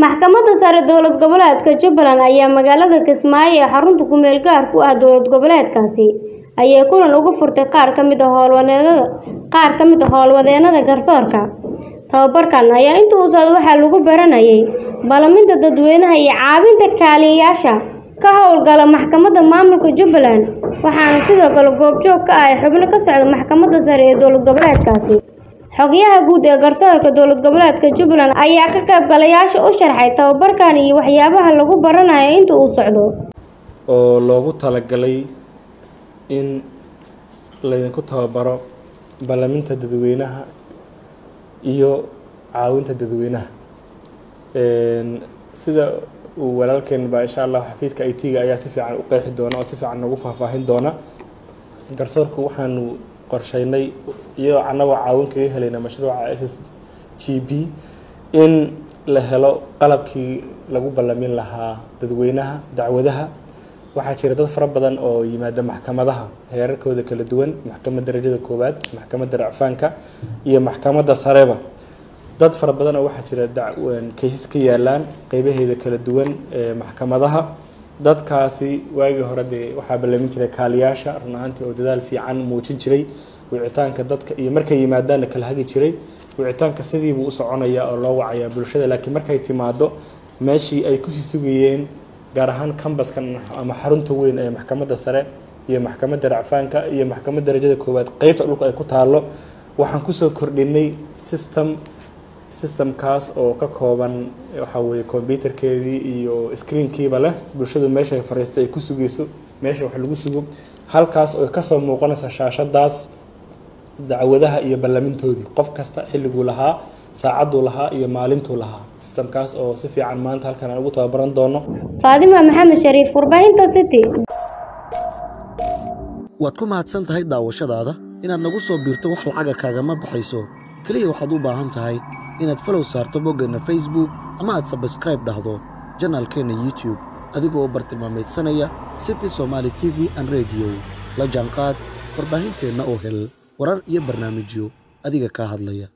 Maxkamadda Sare Dowlad Goboleedka Jubbaland ayaa magaalada Kismaayo ee xarunta ku meel gaarka u ah dowlad goboleedkaasi ayay kulan uga furtay qaar ka mid ah howlwadeennada qaar ka mid ah howlwadeennada garsoorka. Tababarkan ayaa intii uu socday waxaa lagu baranayay ballaminta dadweynaha iyo caawinta kaaliyayaasha ka howlgala maxkamadda maamulka Jubbaland waxaana sidoo kale goobjoog ka ahaa xubno ka socda Maxkamadda Sare ee dowlad goboleedkaasi. Xoghayaha guud ee garsoorka dowlad goboleedka Jubbaland ayaa ka qaybgalayaasha u sharxay tababarkan iyo waxyaabaha lagu baranayo inta uu socdo. oo loogu talagalay in laydinku tababaro ballaminta dadweynaha iyo caawinta dadweynaha Een, sida uu walaalkeen baa insha allah xafiiska i t-ga ayaa si fiican u qeexi doona oo si fiican noogu faahfaahin doona garsoorku waxaanu qorsheynay iyadoo annagoo caawin kaga helayna mashruuca s s g b in la helo qalabkii lagu ballamin lahaa dadweynaha dacwadaha waxaa jira dad fara badan oo yimaada maxkamadaha heerarkooda kala duwan maxkamadda darajada koowaad maxkamadda racfaanka iyo maxkamadda sareba dad fara badan oo waxaa jira kaysas ka yaalaan qeybaheeda kala duwan ee maxkamadaha dadkaasi waagii hore dee waxaa ballamin jiray kaaliyaasha run ahaantii oo dadaal fiican muujin jiray wicitaanka dadka iyo markay yimaadaanna kala hagi jiray wicitaanka sidiibuu u soconayaa oo loo wacayaa bulshada laakiin markay timaado meeshii ay kusii sugayeen gaar ahaan kambaskan ama xarunta weyn ee maxkamadda sare iyo maxkamadda racfaanka iyo maxkamadda darajada koowaad qeybta dhulka ay ku taalo waxaan kusoo kordhinay system systemkaas oo ka kooban waxa weeye computerkeedii iyo screenkiiba leh bulshadu meesha ay fariistay ay ku sugayso meesha wax lagu sugo halkaas oo kasoo muuqanaysa shaashadaas dacwadaha iyo ballamintoodii qof kasta xilliguu lahaa saacaduu lahaa iyo maalintuu lahaa systemkaas oo si fiican maanta halkan aan ugu tababaran doono Faadima Maxamed Shariif, warbaahinta City. waad ku mahadsan tahay daawashadaada inaad nagu soo biirto wax lacaga kaagama baxayso keliya waxaad u baahan tahay inaad falow saarto boggeenna facebook ama aad sabskraib dhahdo janaalkeenna youtube adigoo bartilmaameedsanaya city somaali t v an radio la jaanqaad warbaahinteenna oo hel warar iyo barnaamijyo adiga kaa hadlaya